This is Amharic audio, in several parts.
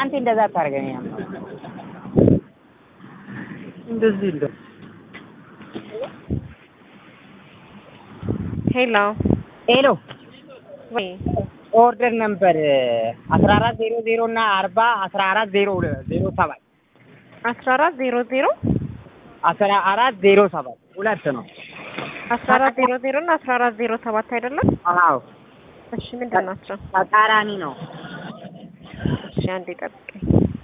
አንተ እንደዛ አታርገኝ። እንደዚህ እንደ ሄሎ ሄሎ ወይ ኦርደር ነምበር አስራ አራት ዜሮ ዜሮ እና አርባ አስራ አራት ዜሮ ዜሮ ሰባት አስራ አራት ዜሮ ዜሮ አስራ አራት ዜሮ ሰባት ሁለት ነው። አስራ አራት ዜሮ ዜሮ እና አስራ አራት ዜሮ ሰባት አይደለም? አዎ እሺ ምንድን ናቸው? ተቃራኒ ነው። እሺ አንዴ ጠብቀኝ።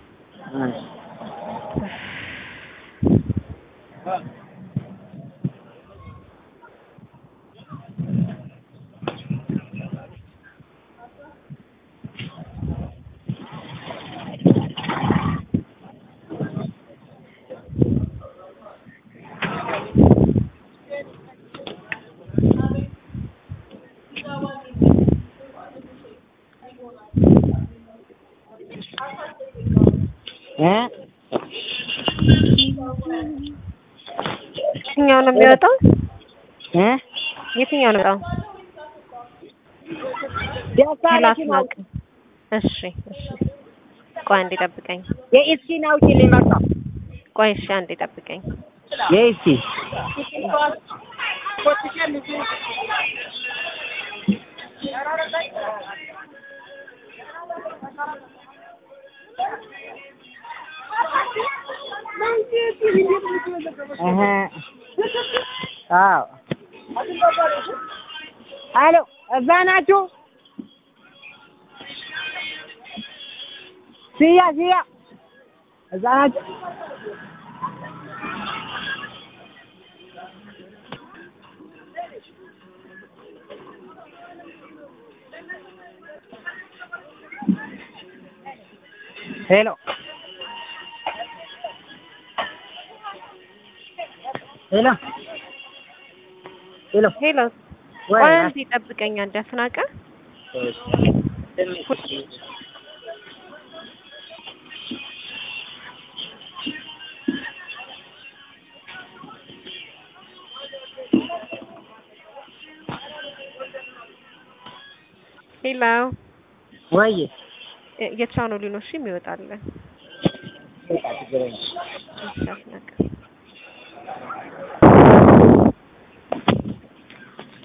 እ የትኛው ነው የሚወጣው? እ የትኛው ነው የሚወጣው? ደሳለች ነው ላስናቅ። እሺ እሺ ቆይ አንዴ ጠብቀኝ። የኢስኪን አውጪልኝ በቃ ቆይ እሺ አንዴ ጠብቀኝ። የኢስኪ እህ አዎ አሎ እዛ ናችሁ? ሲያ ሲያ እዛ ናችሁ? ሄሎ ሄሎ ሄሎ ሄሎ ወይ ቆይ አንዴ ጠብቀኝ። አንዴ አስናቀ ሄሎ ወይ የ- የቻኖሊ ነው እሺ የሚወጣልን። በቃ ችግር የለም። እሺ አስናቀ